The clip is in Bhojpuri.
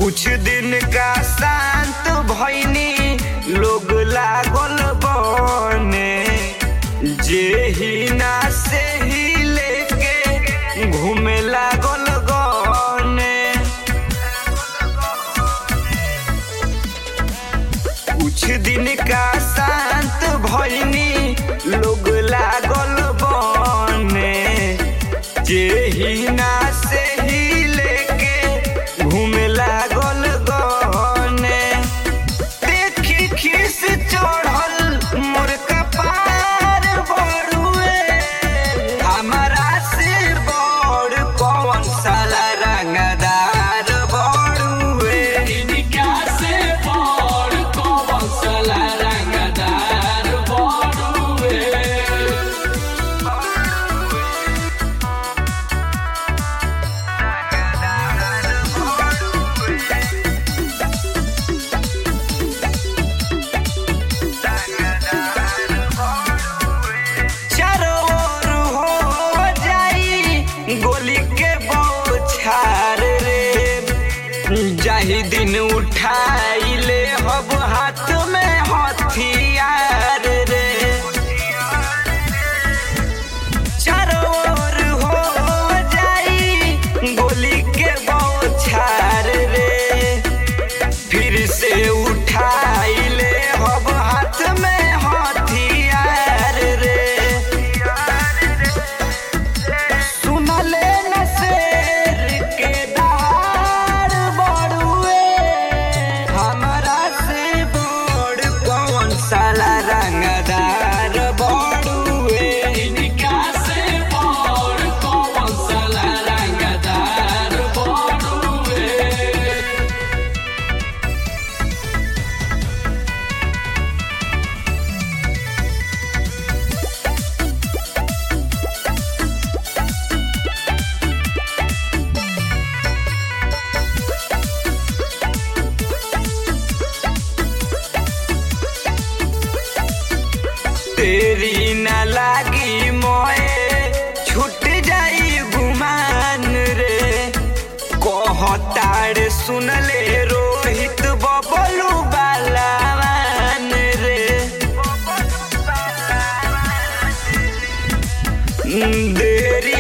कुछ दिन का शांत भैनी लोग लागल बने जे ही ना से ही लेके घूमे लागल गने कुछ दिन का शांत भैनी लोग लागल बने जे ही ना से ही लेके घूमे लागल गने देखी खीस चढ़ल मोर कपार बड़ुए हमारा से बड़ कौन साला रंगदार बड़ुए इनका से बड़ कौन साला रंगदार बड़ुए चारों ओर हो जाई गोली के बौछार रे जाही दिन उठाई ले हब हाथ में हथियार रे चारों ओर हो जाई गोली के बौछार रे फिर से उठाई ले हब हाथ में हथियार रे सुनले न शेर के दहाड़ बड़ुए हमरा से बड़ कौन साला रंगदार बड़ुए इनका से बड़ कौन साला रंगदार बड़ुए तेरी न लागी मोए छूट जाई गुमान रे कहताड़ सुनले रोहित बबलू बालावान रे देरी